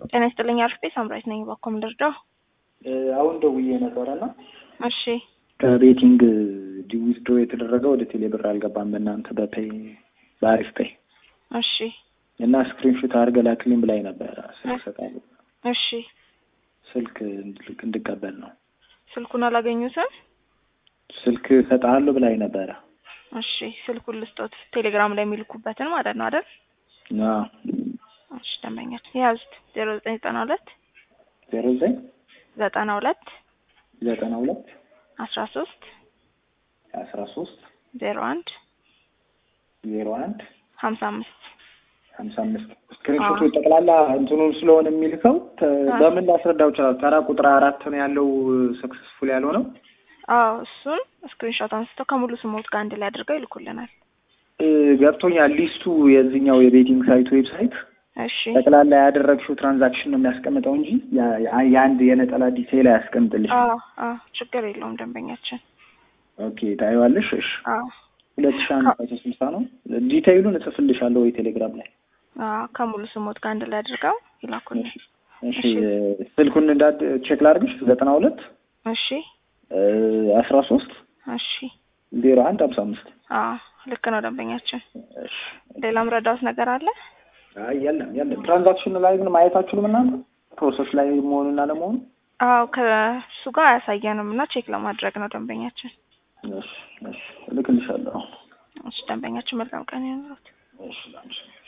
ጤና ይስጥልኝ አርፌ ሳምራይት ነኝ። ባኮም ልርዳው? አሁን ደውዬ ነበረና እሺ ከቤቲንግ ዊዝድሮ የተደረገ ወደ ቴሌ ብር አልገባም በእናንተ በፔይ በአሪፍ ፔይ እሺ እና ስክሪንሾት አድርገህ ላክልኝ ብላኝ ነበረ። ስልክ እሰጣለሁ እሺ ስልክ እንድልክ እንድቀበል ነው። ስልኩን አላገኙትም? ስልክ እሰጥሃለሁ ብላኝ ነበረ። እሺ ስልኩን ልስጦት፣ ቴሌግራም ላይ የሚልኩበትን ማለት ነው አይደል? አዎ እሺ ደንበኛች የያዙት ዜሮ ዘጠኝ ዘጠና ሁለት ዜሮ ዘጠኝ ዘጠና ሁለት ዘጠና ሁለት አስራ ሶስት አስራ ሶስት ዜሮ አንድ ዜሮ አንድ ሀምሳ አምስት ሀምሳ አምስት ስክሪንሾቱ ጠቅላላ እንትኑን ስለሆነ የሚልከው ተ- በምን ላስረዳው ይችላል? ተራ ቁጥር አራት ነው ያለው ሰክሰስፉል ያልሆነው አዎ እሱን ስክሪንሾት አንስተው ከሙሉ ስሞት ጋር አንድ ላይ አድርገው ይልኩልናል። እ፣ ገብቶኛል። ሊስቱ የዚህኛው የቤቲንግ ሳይት ዌብሳይት እሺ ጠቅላላ ያደረግሽው ትራንዛክሽን ነው የሚያስቀምጠው እንጂ ያ- ያ- የአንድ የነጠላ ዲቴይል አያስቀምጥልሽ። አዎ አዎ ችግር የለውም ደንበኛችን። ኦኬ ታይዋለሽ። እሺ አዎ ሁለት ሺህ አንድ መቶ ስልሳ ነው። ዲቴይሉን እጽፍልሻለሁ ወይ ቴሌግራም ላይ። አዎ ከሙሉ ስሞት ጋር አንድ ላይ አድርገው ይላኩልን። እሺ ስልኩን እንዳድ ቼክ ላድርግሽ። ዘጠና ሁለት እሺ አስራ ሶስት እሺ ዜሮ አንድ ሀምሳ አምስት አዎ ልክ ነው ደንበኛችን። እሺ ሌላም ረዳት ነገር አለ? አይ የለም የለም። ትራንዛክሽን ላይ ግን ማየት አትችሉም እናንተ ፕሮሰስ ላይ መሆኑና ለመሆኑ? አዎ ከእሱ ጋር አያሳየንም እና ቼክ ለማድረግ ነው ደንበኛችን። እሺ እሺ እልክልሻለሁ። እሺ ደንበኛችን መልካም ቀን ይሁንልዎት። እሺ ላንቺ